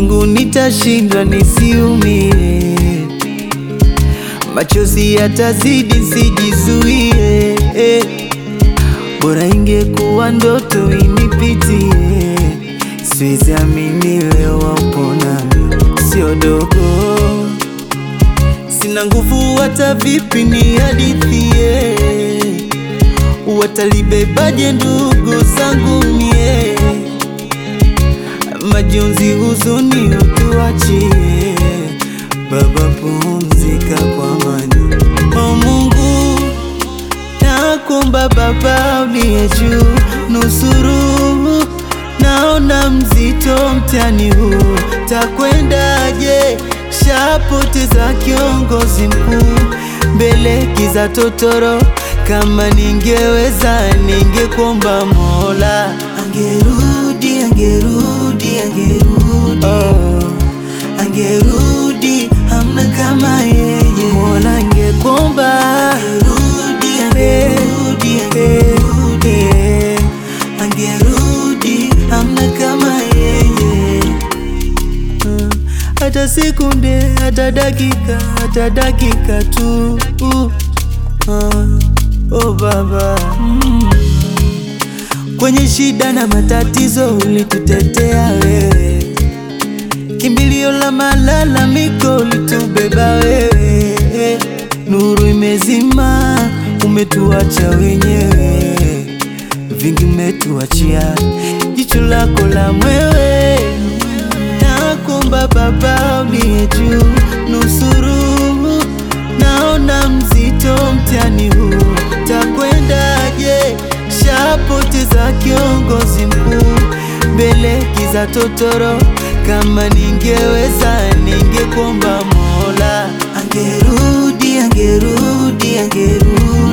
Mungu nitashindwa nisiumie, machozi yatazidi sijizuie, eh. Bora ingekuwa ndoto inipitie, siwezi amini leo wapo nami, sio dogo, sina nguvu hata vipi ni hadithie, watalibebaje ndugu zangu mie, majonzi huzuni utuachie, Baba pumzika kwa amani, o Mungu nakuomba Baba uliye juu, nusuru, naona mzito mtihani huu, takwendaje? Shapoteza kiongozi mkuu, mbele giza totoro. Kama ningeweza ningekuomba Mola angerudi, angerudi, angerudi, oh, angerudi, hamna kama yeye. Mola angekuomba angerudi, angerudi, angerudi, angerudi, hamna kama yeye Mm, hata sekunde, hata dakika, hata dakika tu uh, uh, oh Baba mm. Kwenye shida na matatizo ulitutetea wewe, kimbilio la malalamiko ulitubeba wewe, nuru imezima, umetuacha wenyewe, vingi umetuachia, jicho lako la mwewe Nakuomba Baba uliye juu, nusuru, naona mzito mtihani huu, takwendaje? Shapoteza kiongozi mkuu, mbele giza totoro. Kama ningeweza ningekuomba Mola angerudi, angerudi, angerudi